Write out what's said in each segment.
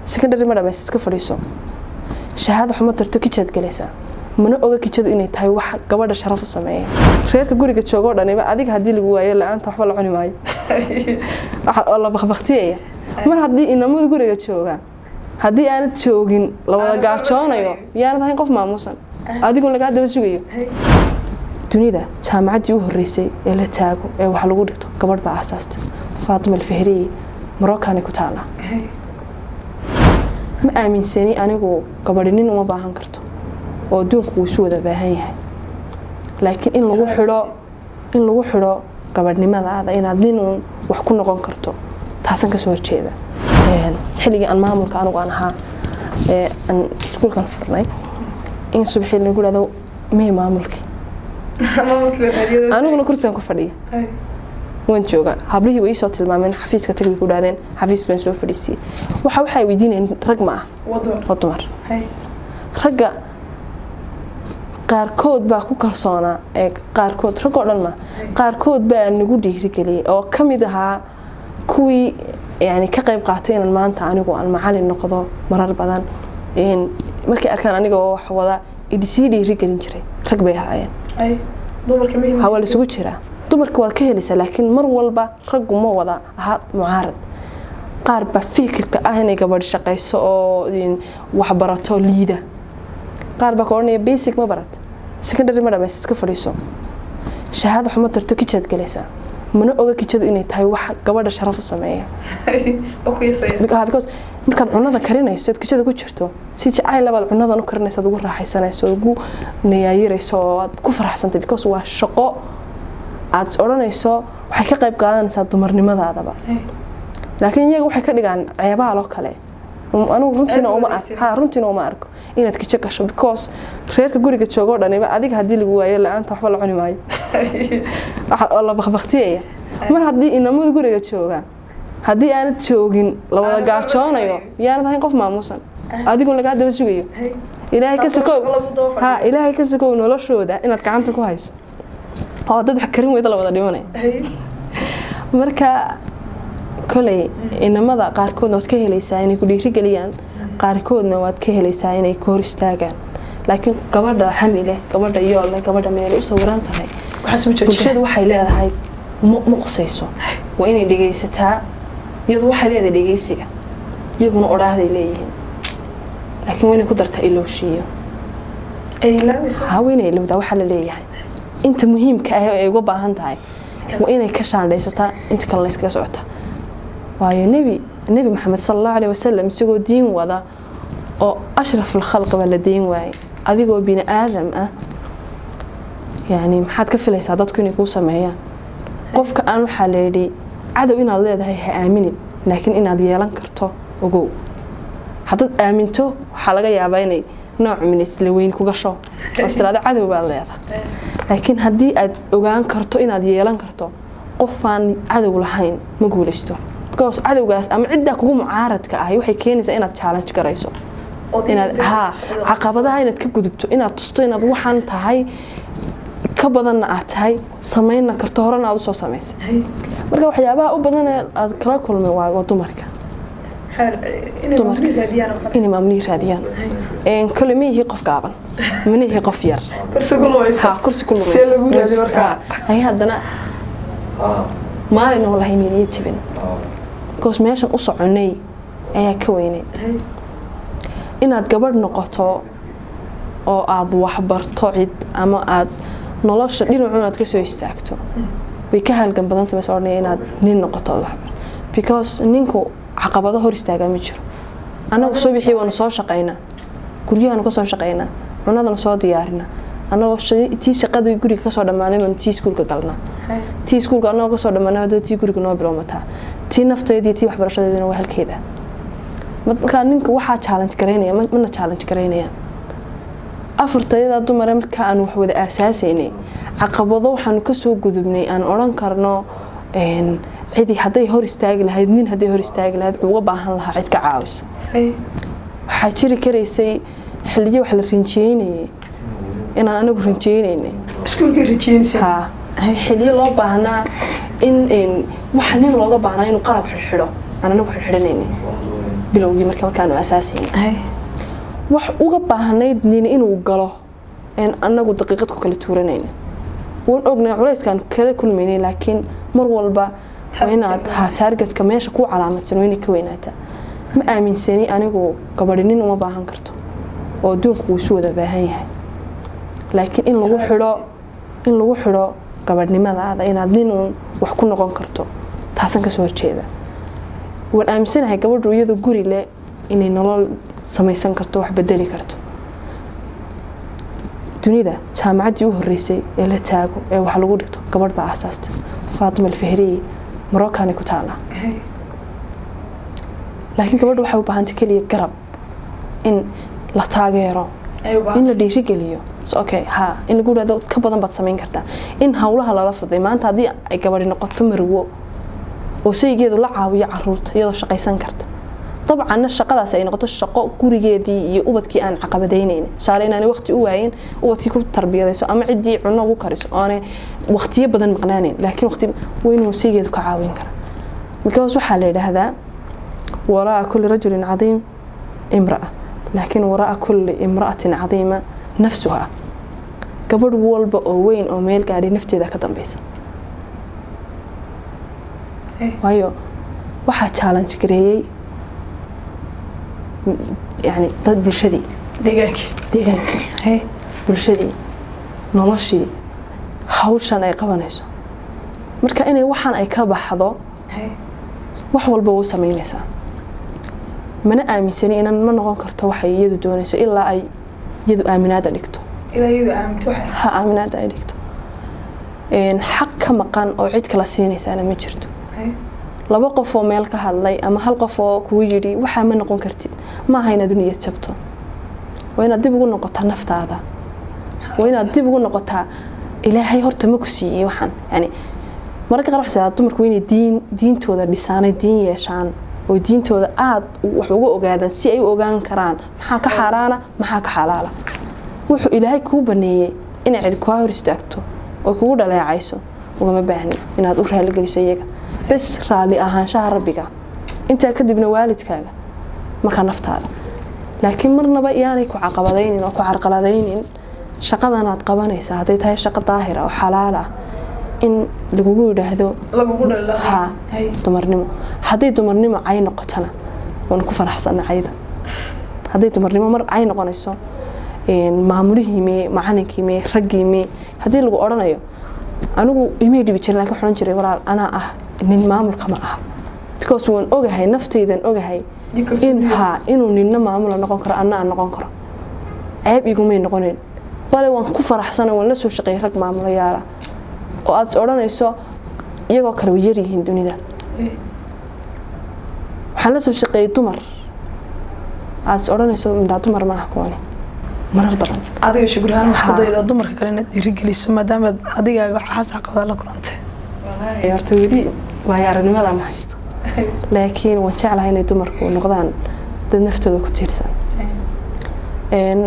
secondary ma dhamaysa iska fadhiiso shahaado xuma tarto kijaad galaysaa mana oga kijadu inay tahay wax gabadha sharaf u sameeya reerka guriga joogoo dhaniba adiga haddii lagu waayo la-aanta waxba la cuni maayo oo la bakbaktiyaya mar haddii inamadu guriga joogaan haddii aanad joogin la wada gaajoonayo yaanad ahayn qof maamuusan adigun lagaa daba sugayo dunida jaamacaddii u horeysay ee la taago ee wax lagu dhigto gabadh baa aasaastay faatima alfahriye marokani ku taala ma aaminsani anigu gabadhi nin uma baahan karto oo adduunku wuu isu wada baahan yahay laakiin in lagu xidho in lagu xidho gabadhnimadaada inaad nin uun wax ku noqon karto taasaan kasoo horjeeda xilligii aan maamulka anigu aan ahaa ee aan iskuulkan furnay in subaxii lagu dhahdo mey maamulkii aniguna kursigan ku fadhiya waan jooga hablihii way iisoo tilmaameen xafiiska tagbi ku dhaadeen xafiiska waan soo fadhiisiyey waxa waxay weydiinayeen rag ma ah waa dumar ragga qaarkood baa ku kalsoonaa ee qaarkood rag oo dhan ma qaarkood baa nagu dhiirigeliyay oo ka mid ahaa kuwii yani ka qayb qaatay inaan maanta anigu aan macalin noqdo marar badan markay arkaan aniga oo wax wada idisii dhiirigelin jiray rag bay ahaayeen hawaa laisugu jiraa dumarka waad ka helaysaa laakiin mar walba raggu ma wada ahaa mucaarad qaar baa fikirka ah inay gabadh shaqayso oo waxbarato liida qaar baa ka odhanaya basic ma barat secondary ma dhamaysa iska fadhiiso shahaado xuma tarto kijaad galaysaa mana oga kijadu inay tahay wax gabadha sharaf u sameeya markaad cunada karinayso ood kijada ku jirto si jacayl labaad cunadan u karinayso ad ugu raaxaysanayso ugu nayaayirayso oo aad ku faraxsantay because waa shaqo aad is odhanayso waxay ka qayb qaadanaysaa dumarnimadaadaba laakiin iyaga waxay ka dhigaan ceebaaloo kale anigu runtiina uma ha runtiina uma arko inaad kijo gasho because reerka guriga joogoo dhaniba adiga haddii lagu waayo la-aanta waxba la cuni maayo oo la bakbaktiyaya mar haddii inamadu guriga joogaan haddii aanad joogin la wada gaajoonayo yaanad ahayn qof maamuusan adigun lagaa daba sugayo ilaahay ka sokow ha ilaahay ka sokow noloshooda inaad gacanta ku hayso oo dad wax karin weyda la wada dhimanaya marka koley inamada qaarkoodna waad ka helaysaa inay ku dhiirigeliyaan qaarkoodna waad ka helaysaa inay ka hor istaagaan laakiin gabadha xami leh gabadha yool leh gabadha meelay u sawiran tahay bulshadu waxay leedahay ma qusayso waa inay dhegaysataa iyadu waxay leedahay dhegaysiga iyaguna odhaahday leeyihiin laakiin waa inay ku dartaa ilowshiiyo haweenay ilowdaa waxaa la leeyahay inta muhiimka ah ay uga baahan tahay waa inay ka shaandhaysataa inta kale layskaga socota waayo nebi nebi maxamed sala allahu aleh wasalam isagoo diin wada oo ashraf alkhalqi baa la dayn waayay adigoo bini aadam ah yani maxaad ka filaysaa dadku inay kuu sameeyaan qofka aan waxaa la yidhi cadow inaad leedahay ha aaminin laakiin inaad yeelan karto ogow haddaad aaminto waxaa laga yaabaa inay nooc min isla weyn ku gasho oo istiraado cadow baad leedahay laakiin haddii aad ogaan karto inaad yeelan karto qofaan cadow lahayn ma guulaysto because cadowgaas ama ciddaa kugu mucaaradka ahi waxay keenaysaa inaad challenge garayso inaad ha caqabadaha inaad ka gudubto inaad tusto inaad waxaan tahay ka badanna aad tahay samayna karto horena aad usoo samaysay marka waxyaabaha u badan aad kala kulmay waa dumarka inay maamulihii raadiyaan kole ma yihi qof gaaban mana yihi qof yar kursi ku lumaysa haddana maalin walahay meeliya jibin because meeshan u soconay ayaa ka weyneyd inaad gabadh noqoto oo aada waxbarto cid ama aad nolosha dhinacu inaad kasoo istaagto way ka halgan badanta mas odhanaya inaad nin noqoto ood waxbarto because ninku caqabado hor istaagaa ma jiro annagu subixii waanu soo shaqaynaa guryahaanu kasoo shaqaynaa cunadanu soo diyaarinaa annagoo tii shaqadii guriga kasoo dhammaanay baanu tii iskuulka galnaa tii iskuulka annagoo kasoo dhammaanay haddana tii guriga noo bilowmataa tii nafteedii tii waxbarashadeedina waa halkeeda markaa ninka waxaa challenge garaynaya mana challenge garaynayaan afartayadaa dumare markaa aan wax wada aasaasaynay caqabado waxaanu kasoo gudubnay aan odhan karno cidi hadday hor istaagi lahayd nin hadday hor istaagi lahayd wuxuu uga baahan lahaa cid ka caawisa waxaa jiri karaysay xiliyo wax la rinjiyeynayay inaan anigu rinjeynaynay xiliyo loo baahnaa in waxa nin looga baahnaa inuu qalab xidhxidho aan anagu xidhxidhanaynay bilowgii marka markaanu asaasayna hay wax uga baahnayd nin inuu galo een anagu daqiiqad ku kala tuuranayna waan ognay culayskaan kala kulmaynay laakiin mar walba waa inaad ha taargetka meesha ku calaamadsan waa inay ka weynaataa ma aaminsani anigu gabadhi nin uma baahan karto oo adduunku wuu isu wada baahan yahay laakiin in lagu xidho in lagu xidho gabadhnimadaada inaad nin uun wax ku noqon karto taasaan kasoo horjeeda waan aaminsanahay gabadhu iyadoo guri leh inay nolol samaysan karto wax bedeli karto dunida jaamacaddii u horeysay ee la taago ee wax lagu dhigto gabadh baa aasaastay faatima alfahriyi marokani ku taala hay laakiin gabadha waxay u baahantay keliya garab in la taageero ay u in baahan la dhiirigeliyo So, okay ha in lagu dhahdo ka badan baad samayn kartaa in howlaha lala fuday maanta haddii ay gabadhi noqoto marwo oo saygeedu la caawiyo caruurta iyadoo shaqaysan karta dabcanna shaqadaas ay noqoto shaqo gurigeedii iyo ubadkii aan caqabadaynaynin tusaale inaanay waqti u waayin ubadkii ku tarbiyadayso ama ciddii cunno ugu kariso oonay waqtiyo badan maqnaaneyn laakiin waqti weynuu saygeedu ka caawin kara because waxaa la yidhaahdaa waraa kulli rajulin cadiim imra'a laakiin waraa kulli imra'atin cadiima nafsuha gabadh walba oo weyn oo meel gaadhay nafteeda ka dambeysa Eh. waayo waxaa challenge gareeyey m- yani dad bulshadii deegaankii deegaankii hay bulshadii noloshii hawshan ay qabanayso marka inay waxaan ay ka baxdo hay wax walba u samaynaysaa mana aaminsani inan ma noqon karto waxay iyadu doonayso ilaa ay iyadu aaminaada dhigto ilaa iyadu aaminto waxay ha aaminaada ay dhigto Een, xaq ka maqan oo cid kala siinaysaana ma jirto hay laba qof oo meel ka hadlay ama hal qof oo kugu yidhi waxaa ma noqon kartid ma aha inaad niyad jabto waa inaad dib ugu noqotaa naftaada waa inaad dib ugu noqotaa ilaahay horta ma ku siiyey waxaan yani mararka qaar waxaa dumarku waa inay diin diintooda dhisaanay diin yeeshaan oo diintooda aada wax uga ogaadaan si ay u ogaan karaan maxaa ka xaaraana maxaa ka xalaala wuxuu ilaahay kuu baneeyey inay cid kaa hor istaagto oo kugu dhaleecayso ugama baahni inaad u raaligeliso iyaga bes raalli ahaanshaha rabbiga intaa kadibna waalidkaaga markaa naftaada laakiin marnaba iyaanay ku caqabadaynin oo ku carqaladaynin shaqadan aad qabanaysaa hadday tahay shaqo daahira oo xalaal ah in lagugu yidhaahdo lagugu dhalaa ha hay dumarnimo hadday dumarnimo cay noqotona waan ku faraxsana cayda hadday dumarnimo mar cay noqonayso een, maamulihii mee macalinkii mee raggii mee haddii lagu odhanayo anigu imay dhibi jirin laakiin waxaan odhan jiray walaal anaa ah nin maamulka ma aha because waan ogahay naftaydan ogahay Iyo in kalsoonida. ha inuu ninna maamula noqon karo anna aan noqon karo ceeb igumay noqonin bale waan ku faraxsana waan la soo shaqeeyay rag maamulayaala oo aad is odhanayso iyagoo kale way yaryihiin dunida Hay. waxaan la soo shaqeeyay dumar aad is odhanayso midhaa dumar maaha kuwani marar badan adiga shukur ahaan isku Ha. dayda dumarka kale inaad dhiirigeliso maadaama adigaaga waxaas caqabada la kulantay horta weli waayo aragnimada ma haysto laakiin waan jeclahay inay dumarku noqdaan dad naftooda ku tiirsan Een,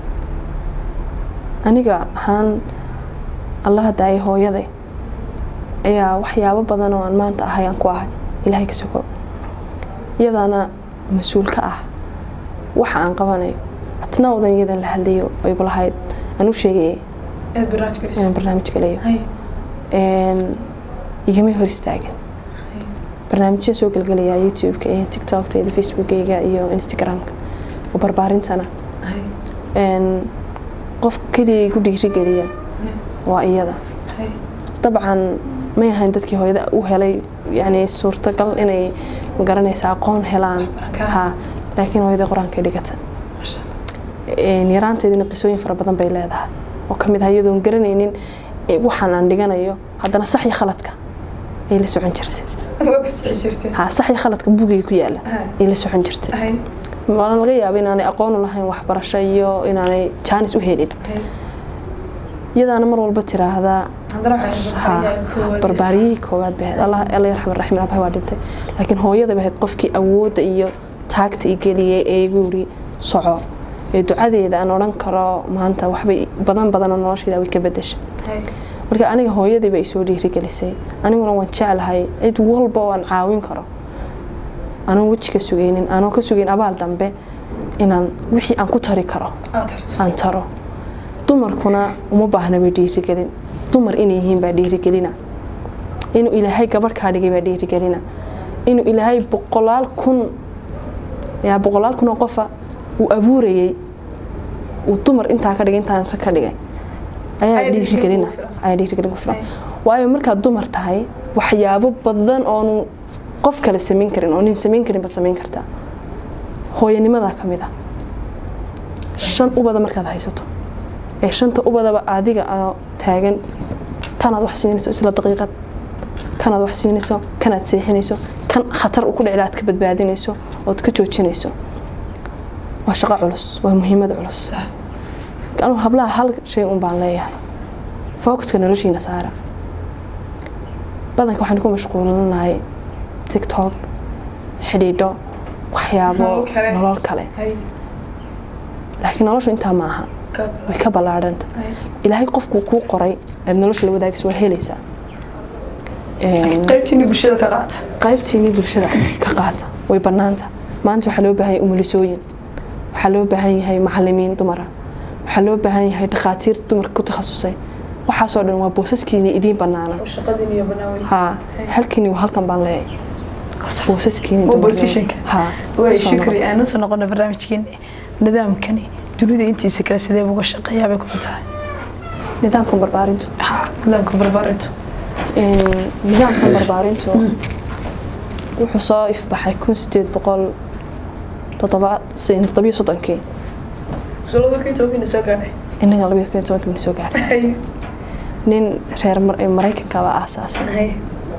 aniga ahaan allaha daayay hooyaday ayaa waxyaabo badan oo aan maanta ahay aan ku ahay ilaahay ka sugo iyadaana mas-uul ka ah waxa aan qabanayo atnawdan iyadan la hadlayo oo igu lahayd aan u sheegayay aad barnaamij geliso inaan barnaamij galayo hay Een, igamay hor istaagin barnaamijyo soo gelgelaya youtube-ka iyo tiktokta iyo facebookeyga iyo instagram-ka oo barbaarintana hay Een, qof keliya igu dhiirigeliya waa iyada hay dabcan may ahayn dadkii hooyada u helay yani suurtagal inay magaranaysa aqoon helaan Baran karaan. ha laakiin hooyada qur-aankay dhigata masha Een, yaraanteedina qisooyin fara badan bay leedahay oo ka mid ah iyadoon garanaynin eh, waxaan aan dhiganayo haddana sax iyo khaladka ay la socon jirtay Allah waa ku sixi jirtay ha sax iyo khaladka bugay ku yaala Ha. ay la socon jirtay hay waana laga yaaba inaanay aqoon u lahayn waxbarasho iyo inaanay jaanis u helin hay iyadaana mar walba tiraahdaa haddana waxay ha barbaariyay barbaariyihii koowaad bay ahayd allah alla yarxam raxmin abahay waa dhintay laakiin hooyada bay ahayd qofkii awoodda iyo taagta i geliyay ee igu yidhi soco ee ducadeeda aan odhan karo maanta waxbay badan badan oo noloshayda way ka bedeshay hay marka aniga hooyadii bay isoo dhiirigelisay aniguna waan jeclahay cid walba oo aan caawin karo anoo weji ka sugaynin anoo ka sugayn abaal dambe inaan wixii aan ku tari karo aad harto aan taro dumarkuna uma baahna bay dhiirigelin dumar inay yihiin baa dhiirigelina inuu ilaahay gabadh kaa dhigay baa dhiirigelina inuu ilaahay boqolaal kun yaa boqolaal kun oo qofa uu abuurayay uu dumar intaa ka dhigay intaan rag ka dhigay ayaa Ayaa dhiirigelin dhiirigelina ku filan. ayaa dhiirigelin ku filan Ay. waayo markaad dumar tahay waxyaabo badan oonu qof kale samayn karin oo nin samayn karin baad samayn kartaa hooyanimadaa ka mid ah shan ubada markaad haysato ee shanta ubadaba adiga aa taagan kanaad wax siinayso isla daqiiqad kanaad wax siinayso kanaad seexinayso kan khatar uu ku dhicila aad ka badbaadinayso ood ka joojinayso waa shaqo culus waa muhiimad culus sax anugu hablaha hal shay un baan leeyahay focuska noloshiina saara badanka waxaan ku mashquulinahay tiktok xidhiidho waxyaabo Nolol kale. nolol kale hay laakiin noloshu intaa ma aha ka way ka ballaadhanta hay ilaahay qofkuu kuu qoray aad nolosha la wadaagayso waa helaysaa Een, qaybtiini bulshada ka qaata qaybtiinii bulshada ka qaata way bannaanta maanta waxaa loo baahan yahay umulisooyin waxaa loo baahan yahay macalimiin dumara waxaa loo baahan yahay dhakhaatiir dumarka ku takhasusay waxaasoo dhan waa boosaskiinii idiin bannaana oo shaqadiini iyo banaawey haa halkiini waa halkan baan leeyahay boosaskiinii Waa dumarka positionka. haa way soo shukri noqon. aan usoo noqona barnaamijkeeni nidaamkani dunida intiisa kale sidee uga shaqeeyaa bay kuma tahay nidaamka barbaarintu Ha, nidaamka barbaarintu Een, nidaamka barbaarintu wuxuu soo ifbaxay kun sideed boqol toddoba toddobiyo soddonkii sulada kii toobina soo gaadhay innaga labiyo kun iyo tobankii baan soo gaadhay hay nin reer Mar- ee maraykanka baa aasaasay hay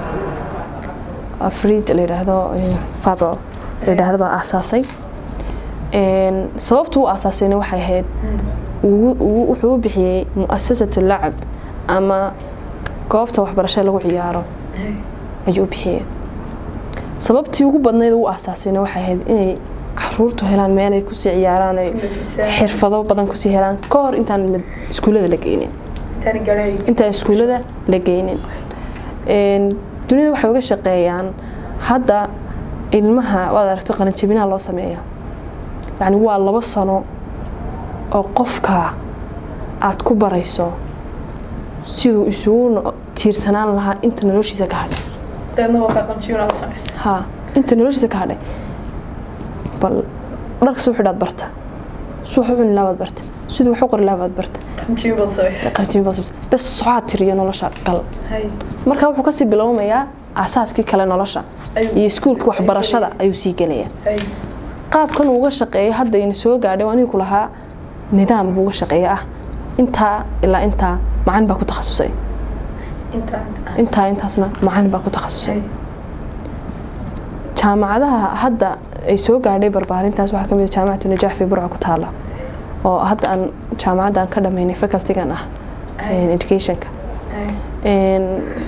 friid la yidhaahdo fabel la yidhaahdo baa aasaasay Een, sababtu u aasaasayna waxay ahayd uu- uu- wuxuu u bixiyey mu'asasatu lacab ama goobta waxbarasho lagu ciyaaro hay ayuu u bixiyey sababtii ugu badnayd uu aasaasayna waxay ahayd inay caruurtu helaan meel ay kusii ciyaaraan ay nafisaan xirfado badan kusii helaan ka hor intaan mid- iskuullada la geynin tani gaadhay intaan iskuullada la geynin Een, dunida waxay uga shaqeeyaan hadda ilmaha waad aragto qalinjabinaha loo sameeya yacni waa labo sano oo qofka aad ku barayso siduu isugu no- tiirsanaan lahaa inta noloshiisa ka hadhay deedna waa kaa qanjiyunaada samaysa haa inta noloshiisa ka hadhay bal dharka suu xidhaad barta suu wax u cuni labaad barta siduu wax u qori labaad barta qanjiyo baad samaysa qalinjabin baad barta bes socaad tiriyo nolosha gal hay marka wuxuu kasii bilowmayaa asaaskii kale nolosha Ayuu- iyo iskuulkii waxbarashada ayuu sii gelaya hay qaabkan uu uga shaqeeyo hadda ina soo gaadhay waa anigu lahaa nidaam buu uga shaqeeya ah intaa ilaa intaa macalin baa ku takhasusay inta inta intaa intaasna macalin baa ku takhasusay hay jaamacadaha hadda ay soo gaadhay barbaarintaas waxaa kamid ah jaamacatu najaax fi burca ku taala oo hadda aan jaamacadda aan ka dhamaynay facultigan ah Ay. educationka hay Een,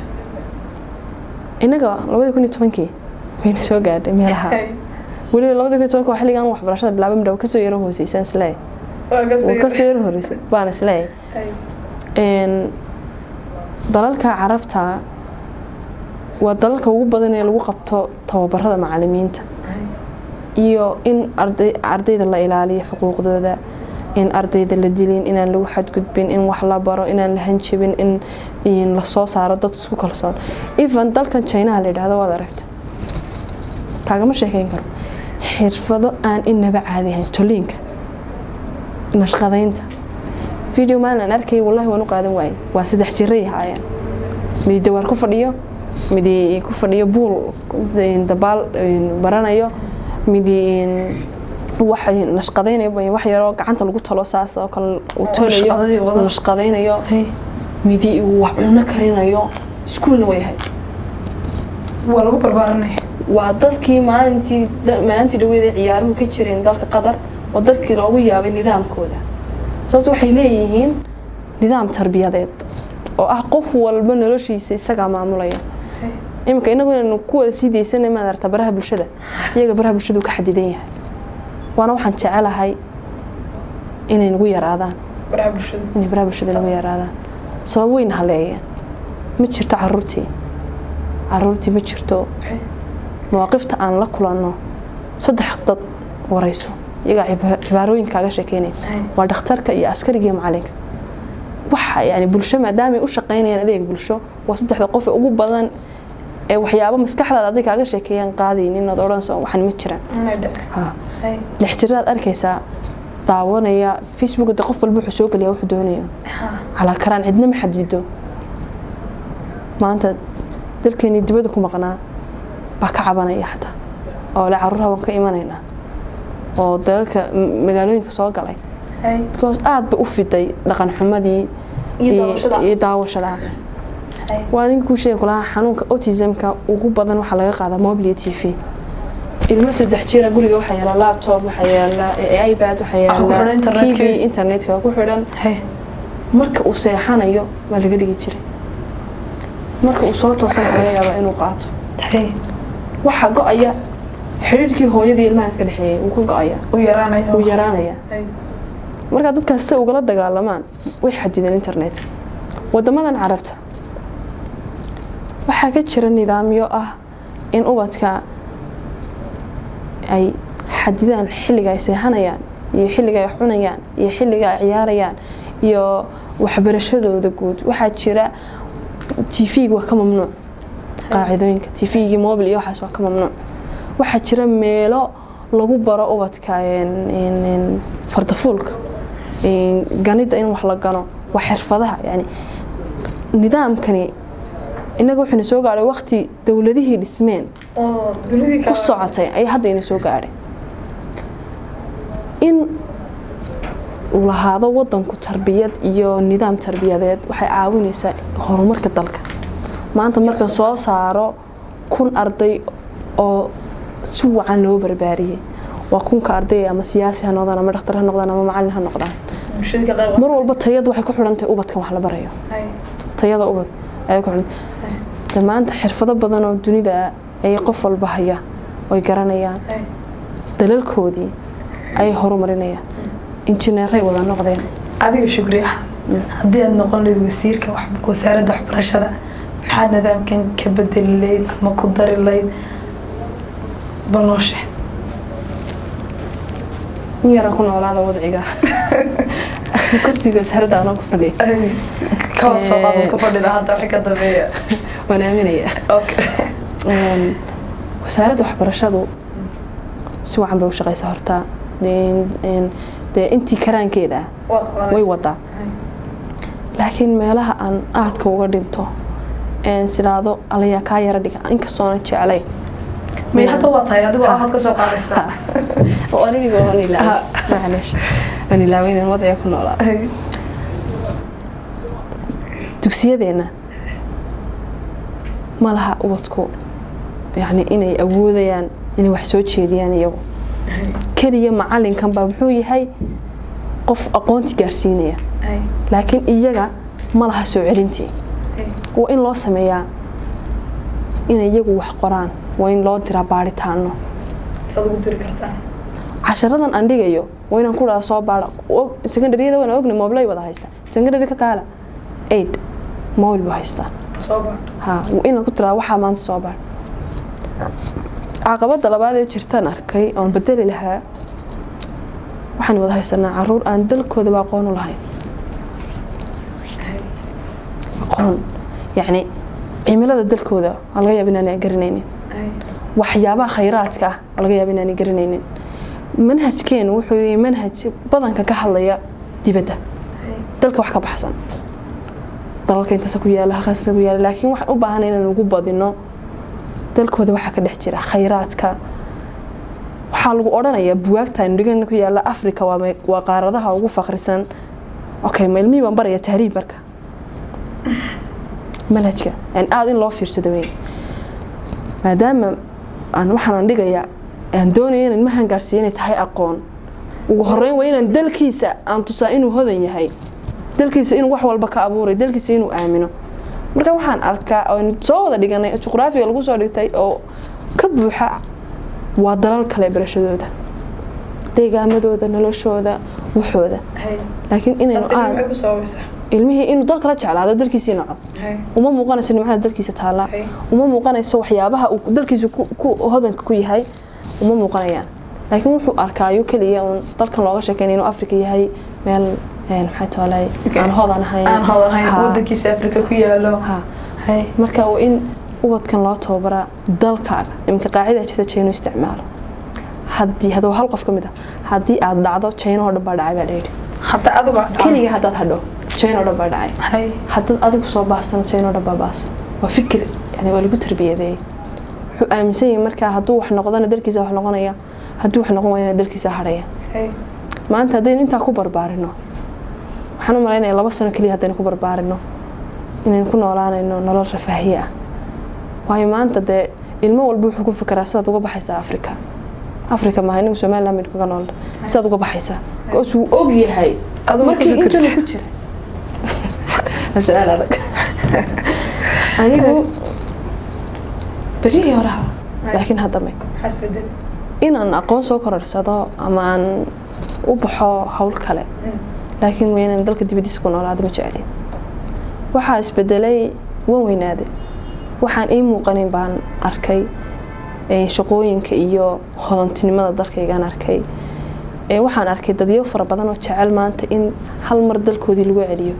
innaga labadii kun iyo tobankii bayna soo gaadhay meelaha hay weliba labada kun iyo tobanka waa xilligan waxbarashada bilaabay midhaw kasoo yaro hooseysan isleeyahay waa ka wuu kasoo sii yaro horeysay baan isleeyahay hay Een, dalalka carabta waa dalalka ugu badan ee lagu qabto tababarada macalimiinta hay iyo in arday ardayda la ilaaliyo xuquuqdooda in ardayda la dilin inaan lagu xadgudbin in wax la baro inaan la hanjabin in in la soo saaro dad isku kalsoon even dalkan chinaha la yidhaahdo waad aragta kaagama sheekeyn karo xirfado aan inaba caadi ahayn toliinka nashqadaynta video maalin aan arkay wallahi waan u qaadan waayey waa saddex jiray haayeen midi dawaar ku fadhiyo midi ku fadhiyo buul dabaal baranayo midi wax nashqadaynayo wax yaroo gacanta lagu talo saas oo kale uu tolayo nashqadadii wada. nashqadaynayo hay midi uu wax cuno karinayo iskuulna way ahayd waa lagu barbaaranaya waa dadkii maalintii da- maalintii dhaweed ay ciyaaruhu ka jireen dalka qatar oo dadkii loogu yaabay nidaamkooda sababto waxay leeyihiin nidaam tarbiyadeed oo ah qof walba noloshiisa isagaa maamulaya hay iminka inagu inaynu ku wada sii daysana maad aragtaa baraha bulshada iyaga baraha bulshada uu ka xadidan yahay waana waxaan jecelahay inay nagu yaraadaan baraha bulshada inay baraha bulshada nagu yaraadaan sabab weyn haleeyeen ma jirto caruurtii caruurtii ma jirto hay mawaaqifta aan la kulanno saddex dad warayso iyagaa ciba- cibaarooyin kaaga sheekeynaya Ay. waa dhakhtarka iyo askariga iyo macalinka waxa yani bulsho maadaama ay u shaqaynayaan adeeg bulsho waa saddexda qof ee ugu badan ee waxyaabo maskaxdaada aday kaaga sheekeeyaan qaadaynin ood odhanayso waxan ma jiraan ha Ay. lix jiraad arkaysaa daawanaya facebook de qof walba wuxuu soo geliya wuxuu doonayo Ha. calaa karaan cidna ma xadido maanta dalkeenii dibadda ku maqnaa baa ka cabanaya xataa oo le caruur habaan ka imanaynaa oo dalalka m- magaalooyinka soo galay Ay. because aad bay u fiday dhaqan xumadii Iyo daawashada. iyo daawashada Ay. waa ninka kuu sheegi kulahaa xanuunka autismka ugu badan waxaa laga qaadaa mobile iyo t v ilmo saddex jira guriga waxaa yaala laptop waxaa yaala ipad waxaa ku xidhan yaala internetka. t v internetka ku xidhan Ay. marka uu seexanayo waa laga dhigi jiray marka uu soo toosan waxaa laga yaabaa inuu qaato Ay. waxaa go-aya xidhiirkii hooyadii ilmaha ka dhexeeyay wuu ka go-aya u yaraanaya wuu yaraanaya Ay. markaa dadkaas si ugala dagaalamaan way xadideen internetka wadamadan carabta waxaa ka jira nidaamyo ah in ubadka ay xadidaan xilliga ay seexanayaan iyo xilliga ay wax cunayaan iyo xilliga ay ciyaarayaan iyo waxbarashadooda guud waxaa jira tv-ga waa ka mamnuuc qaacidooyinka tv-gii mobil iyo waxaas waa ka mamnuuc waxaa jira meelo lagu baro ubadka een- een- een fardafuulka een ganida in wax la gano waa xirfadaha yani nidaamkani inaga wuxuuna soo gaadhay waqti dowladihii dhismeen oo dunidii ku kale socotay ayaa hadda ina soo gaadhay in uu lahaado wadanku tarbiyad iyo nidaam tarbiyadeed waxay caawinaysaa horumarka dalka maanta markan soo saaro kun arday oo si wacan loo barbaariyey waa kunka arday ama siyaasi ha noqdaan ama dhakhtar ha noqdaan ama macalin ha noqdaan bulshada ka qayb mar walba tayadu waxay ku xidhan tahay ubadkan wax la barayo Ay. tayada ubad ayay ku xidhan de maanta xirfado badan oo dunida ah ayay qof walba haya oy garanayaan Ay. dalalkoodii ayay horumarinayaan injineeray wada noqdeen adiga shukriya haddii aad noqon lahayd wasiirka wax- wasaaradda waxbarashada maxaa nidaamkan ka bedeli lahayd ama ku dari lahayd banooshe in yaraan ku noolaada wadciga kursiga wasaaradda anoo ku fadhiya kawa soo qaadad ku fadhida hadda wixii ka dambeeya waan aaminaya okay Een, wasaaradda waxbarashadu si wacan bay u shaqaysaa horta Een- een, dee intii karaankeeda ah waa qabanaysa way wadaa laakiin meelaha aan aadka uga dhinto een sidaado alayaa kaa yara dhiga inkastoona jeclay may hadda waa tahay adigu aad ka soo qaadaysaa oo anigii waan ilaaway macleesh waan ilaaway inaan wadciga ku noolaa Ay. dugsiyadeenna ma laha ubadku yani inay awoodayaan inay wax soo jeediyaan iyagu keliya macalinkan baa muxuu yahay qof aqoonti gaarsiinaya Ay. laakiin iyaga ma laha soo celintii Ay. waa in loo sameeyaa inay iyagu wax qoraan waa in loo diraa baaritaano saad ugu diri kartaa casharadan aan dhigayo waa inaan ku dhaha soo baara secondaryada waan ogna mobilay wada haystaa secondary ka kaala aid mobil buu haystaa soo baadh ha waa inaad ku tiraa waxaa maanta soo baar caqabada labaad ee jirtaan arkay oon bedeli lahaa waxaan wada haysanaa caruur aan dalkoodaba aqoon u lahayn aqoon yacni cimilada dalkooda waa laga yaaba inaanay garanaynin Ay. waxyaabaha khayraadka ah waa laga yaaba inaanay garanaynin manhajkeenu wuxuu yahay manhaj badanka ka hadlaya dibadda Ay. dalka wax ka baxsan dalalka intaas ku yaala halkaas ku yaala laakiin waxaan u baahan inaan ugu badino dalkooda waxaa ka dhex jira khayraadka waxaa lagu odhanayaa bugaagta aynu dhigana ku yaala africa waa me- waa qaaradaha ugu faqrisan okay ma ilmihii baan baraya tahriib marka manhajka yani aada in loo fiirsado wey maadaama aan waxaan dhigaya aan doonaya in ilmahan gaarsiiya inay tahay aqoon ugu horeyn waa inaan dalkiisa aan tusaa inuu hodan yahay dalkiisa inuu wax walba ka abuuray dalkiisa inuu aamino marka waxaan arkaa oon soo wada dhiganay juqraafiga lagu soo dhigtay oo ka buuxa waa dalal kale barashadooda deegaamadooda noloshooda waxooda Ay. laakiin inaynu taasi aad maxay ku sababaysaa ilmihii inuu dalka la jeclaado dalkiisii naco Ay. uma muuqanayso nimcada dalkiisa taala Ay. uma muuqanayso waxyaabaha uu dalkiisa ku- ku hodanka ku yahay uma muuqanayaan laakiin wuxuu arkaa ayuu keliya uun dalkan looga sheekeynaya inuu afrika yahay meel een, maxay toolay aan hodan ahayn aan hodanahay Ha, wadankiisa afrika ku yaalo ha. hay marka waa in ubadkan loo tababaraa dalkaaga iminka qaacida jirta jaynu isticmaalo haddii hadduu hal qof ka mid ah haddii aad dhacdo jaynoo dhan baa dhacay baa layidhi hadda adigo keliga haddaad hadho jaynoo dhan baa dhacay hay haddaad adigu soo baastana jaynoo dhan baa baasa waa fikir yani waa lagu tarbiyadeeyey wuxuu aaminsan yahay markaa hadduu wax noqdona dalkiisa wax noqonaya hadduu wax noqon waayana dalkiisa hadhaya hay maanta haddaynu intaa ku barbaarino waxaan u malaynaya laba sano keliya haddaynu ku barbaarino inaynu ku noolaanayno nolol rafaahiye ah waayo maanta dee ilmo walba wuxuu ku fikiraa sidaad uga baxaysaa afrika afrika maaha inagu somaliland baynu kaga nool sidaad uga baxaysaa goos wuu og yahay Adigu ma ku markii intanu fikirtid? ku jira Waa su-aal adag anigu berihii horeha laakiin hadda may maxaa isbedel inaan aqoon soo kororsado ama aan u baxo hawl kale laakiin waa inaan dalka dibadiisa ku noolaado ma jeclin waxaa isbedelay waan weynaade waxaan ii muuqanin baan arkay ee, shaqooyinka iyo hodantinimada dalkaygaan arkay ee, waxaan arkay dadyo fara badan oo jecel maanta in hal mar dalkoodii lagu celiyo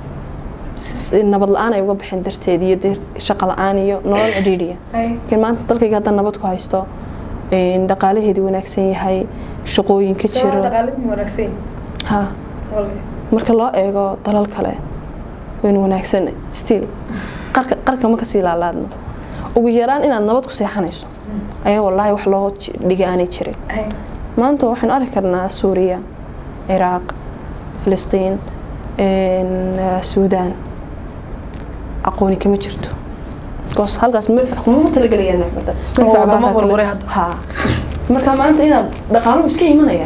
S- nabad la-aan ay uga bixin darteed iyo dee shaqo la-aan iyo nolol cidhiidhiya hay laakiin maanta dalkayga hadda nabad ku haysto een, dhaqaalaheedii wanaagsan yahay shaqooyinka soo jiro dhaqaalidii wanaagsan ha wallahi marka loo eego dalal kale waynu wanaagsan still qarka qarka ma kasii laalaadno ugu yaraan inaad nabad ku seexanayso ayaa wallaahi wax loo ji- dhigay aanay jirin hay maanta waxaynu arki karnaa suuriya ciraaq filistiin een, eh, suudaan aqooni kama jirto goos halkaas madfac kumama talagelayaan waxbarta Waa Madfac baa wadamo halkaa kale- burburay hadda. ha marka maanta inaad dhaqaaluhu iska imanaya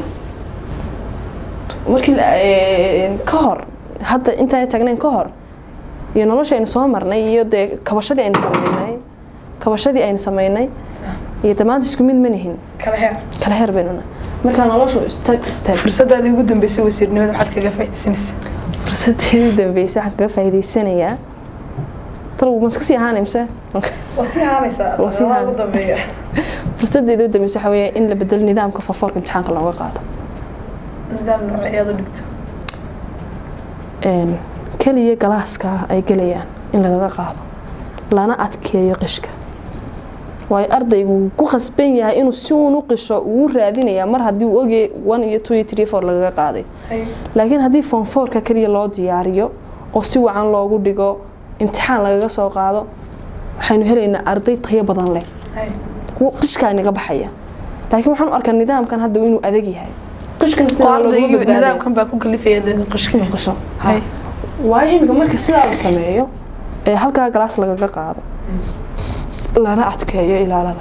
markii la- een, ka hor hadda intaanay taagnayn ka hor iyo nolosha aynu soo marnay iyo dee kabashadii aynu sameynay kabashadii aynu sameynay iyo dee maanta isku mid ma nihin kala heer kala heer baynuna marka noloshu step step fursadaadii ugu dambeysay wasiirnimada maxaad kaga faa'iidaysanaysaa fursadeedii dambeysa waxaan kaga faa'iidaysanayaa talgu ma iska sii ahaanay mise waa sii haanaysaa Waa sii dhaqaalaha haanay. ugu dambeeya fursadeedii u dambeysa waxaa weeye in la bedelo nidaamka fafoorka imtixaanka looga qaado nidaam nooceed u dhigto Een, keliya galaaska ay gelayaan in lagaga qaado lana adkeeyo qishka waayo ardaygu wuu ku khasban yahay inuu si uun u qisho uu raadinayaa mar haddii uu ogyahay one iyo two iyo three four lagaga qaaday hay laakiin haddii form fourka keliya loo diyaariyo oo si wacan loogu dhigo imtixaan lagaga soo qaado waxaynu helaynaa arday tayo badan leh hay wuu qishkaa inaga baxaya laakiin waxaan u arkaa nidaamkan hadda inuu adag yahay qishkan oo sida looga ardaygii badbaadayo nidaamkan baa ku kalifaya dee qishki inuu qisho Ha. hay waayo iminka marka sidaa la sameeyo ee halkaa galaas lagaga qaado lana adkeeyo ilaalada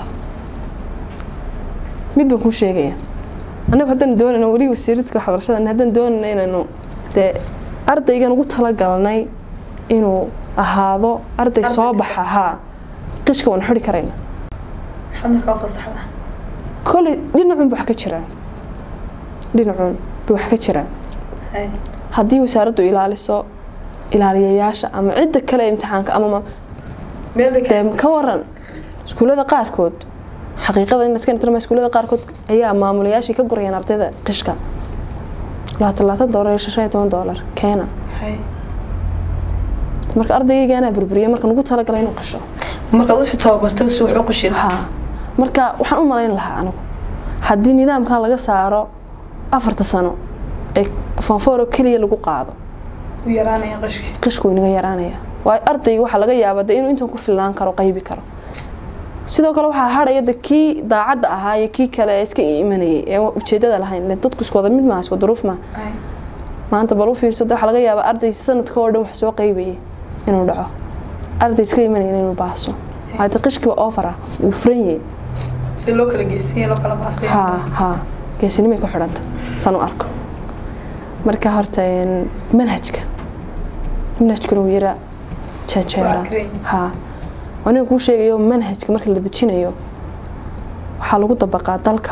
mid baan kuu sheegaya annagu haddaan doonayno weli wasiiradka waxbarashada haddaan doonayno inaynu dee ardaygan ugu talagalnay inuu ahaado arday soo Arday baxa haa qishka waan xidhi karayna maxaad markaa u fasaxdaa koley dhinacun ba wax ka jiraan dhinacuun ba wax ka jiraan hay haddii wasaaraddu ilaaliso ilaaliyayaasha ama cidda kale ee imtixaanka ama ma- meel bay dee ka waran iskuullada qaarkood xaqiiqada in laska nirma iskuullada qaarkood ayaa maamulayaashii ka gurayaan ardayda qishka labaatan labaatan doolar iyo shan iyo toban doolar keena hay marka ardaygaanaa burburiya marka nugu talagalay inuu qisho markaad usii tababartaba si wax u qishin ha marka waxaan u malayn lahaa anigu haddii nidaamkan laga saaro afarta sano ee fonforo keliya lagu qaado u yaraanaya qishki qishku inaga yaraanaya waayo ardayga waxaa laga yaabaa de inuu intan ku filnaan karo qaybi karo sidoo kale waxaa hadhaya de kii daacadda ahaa iyo kii kale ee iska imanayay ee ujeedada lahayn le dadku isku wada mid maaha isku duruuf maaha hay maanta bal u fiirsado waxaa laga yaabaa arday sanadka oo dhan wax soo qaybayay inuu dhaco arday iska imanayana inuu baaso hada qishkiba ofar ah wuu furan yahay si loo kala geysanya loo kala baasaya ha ha geesinimay ku xidhanta san u arko marka horta een, manhajka manhajkuna wuu yara jeejeera Waa akhriyay. ha aniga kuu sheegayo manhajka marka la dejinayo waxaa lagu dabaqaa dalka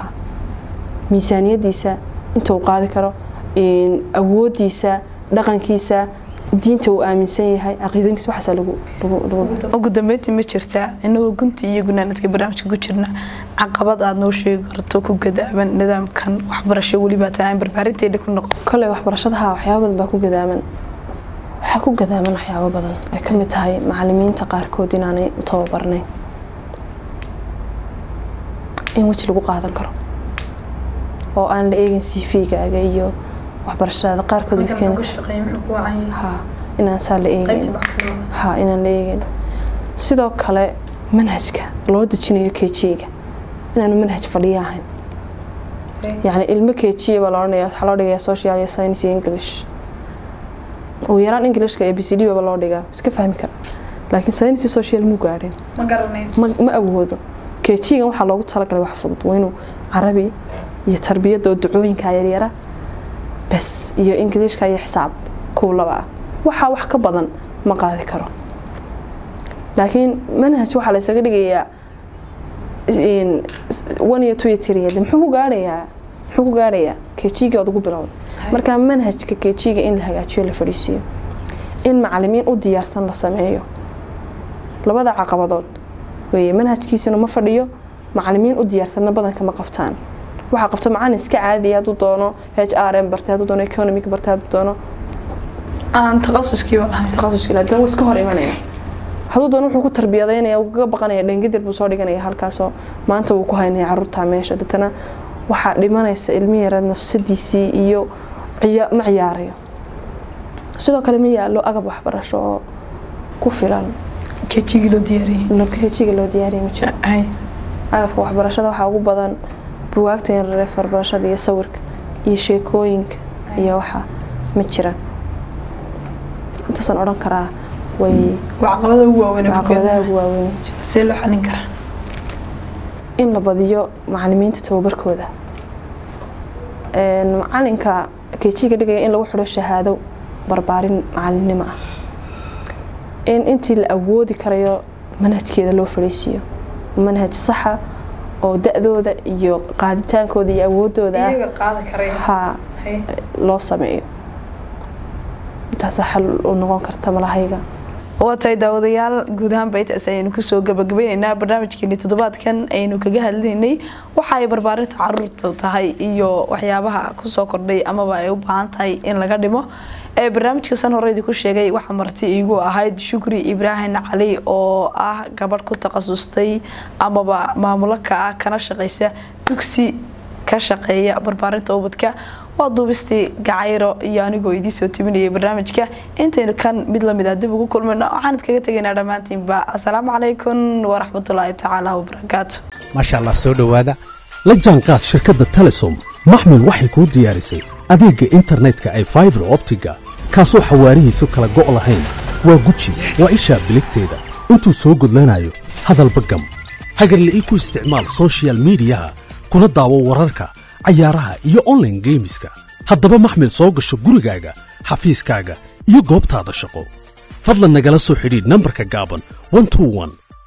miisaaniyadiisa inta uu qaadi karo een, awoodiisa dhaqankiisa diinta uu aaminsan yahay caqiidooyinkiisa waxaasaa lagu lagu lagu bara ugu dambeyntii ma jirtaa inagoo gunti iyo gunaanadka barnaamijka ku jirna caqabad aad noo sheegi karto ku gadaaban nidaamkan waxbarasho weliba tanaan barbaarinteeda ku noqon koley waxbarashadaha waxyaabo badan baa ku gadaaman waxaa ku gadaaman waxyaabo badan ay ka mid tahay macalimiinta qaarkood inaanay u tababarnayn in weji lagu qaadan karo oo aan la eegin cv-gaaga iyo waxbarashadaada qaarkood midkeena ha inaan saa la eegin ha inaan la eegin sidoo kale manhajka loo dejinayo kejiga inaanu manhaj fadhiya ahayn yacni ilmo kejiya baa laodhanaya waxaa loo dhigayaa social iyo science iyo english ugu yaraan englishka iyo b c d baba loo dhigaa iska fahmi kara laakiin science iyo social muu gaadhin ma garanayn ma ma awoodo kejigan waxaa loogu talagalay wax fudud waa inuu carabi iyo tarbiyadda oo ducooyinka yaryara bes iyo ingiliishka iyo xisaab kow laba ah waxaa wax ka badan ma qaadi karo laakiin manhaj waxaa la ysaga dhigayaa in- one iyo two iyo three de muxuu ku gaadhayaa muxuu ku gaadhayaa kejiga ood ugu bilowda marka manhajka kejiga in la hagaajiyo la fadhiisiiyo in macalimiin u diyaarsan la sameeyo labada caqabadood weeye manhajkiisuna ma fadhiyo macalimiin u diyaarsanna badanka ma qabtaan waxaa qabta macalin iska caadiya hadduu doono h r m bartay hadduu doono economic bartay hadduu doono aan takhasuskiiba lahayn takhasuskii laakiin wuu iska hor imanaya hadduu doono wuxuu ku tarbiyadaynaya wuu kaga baqanaya dhangadir buu soo dhiganaya halkaasoo maanta wuu ku haynaya caruurta meesha deetana waxaa dhimanaysa ilmi yara nafsadiisii iyo ciya- ma ciyaarayo sidoo kale ma yaalo agab waxbarasho oo ku filan kejigii loo diyaariyey kejiga loo diyaariya ma jiro hay agabka waxbarashada waxaa ugu badan bugaagta yaryare farbarashada iyo sawirka iyo sheekooyinka iyo waxa ma jiraan intaasaan odhan karaa way waa caqabada ugu waaweyn ee ku caqabadaha gadaaban. ugu waaweyn ma jira see loo xalin karaa in la badiyo macalimiinta tababarkooda Een, macalinka kejiga dhigaya in lagu xidho shahaado barbaarin macalinimo ah in intii la awoodi karayo manhajkeeda loo fadhiisiiyo manhaj saxa oo da-dooda iyo qaaditaankooda iyo awoodooda ah qaadi karaya ha loo sameeyo intaasaa xal u noqon karta malahayga waa tahay daawadayaal guud ahaan baytaas ayaynu kusoo gabagabeyneynaa barnaamijkeeni toddobaadkan ayaynu kaga hadlaynay waxa ay barbaarinta caruurta tahay iyo waxyaabaha kusoo kordhay amaba ay u baahan tahay in laga dhimo ee barnaamijka san hore idinku sheegay waxaa marti iigu ahayd shukri ibraahim cali oo ah gabadh ku takhasustay amaba maamulo ka ah kana shaqeysa dugsi ka shaqeeya barbaarinta ubadka waa duubistii gacayro iyo anigoo idiin soo tibinayay barnaamijka intaynu kan mid lamid ah dib ugu kulmayno waxaan idkaga tegaynaa dhammaantiinba asalaamu calaykum waraxmatullaahi tacaala wabarakaatu maasha allah soo dhowaada la jaanqaad shirkadda telesom maxmil waxay kuu diyaarisay adeegga internetka ay faibar optiga kaasoo xawaarihiisu kala go' lahayn waa guji waa ishaa biligteeda intuu soo gudlanayo hadalba gam hagarla'ii ku isticmaal soshiyal miidiyaha kuna daawo wararka cayaaraha iyo online geemiska haddaba maxmil soo gasho gurigaaga xafiiskaaga iyo goobtaada shaqo fadlan nagala soo xidhiidh nambarka gaaban 121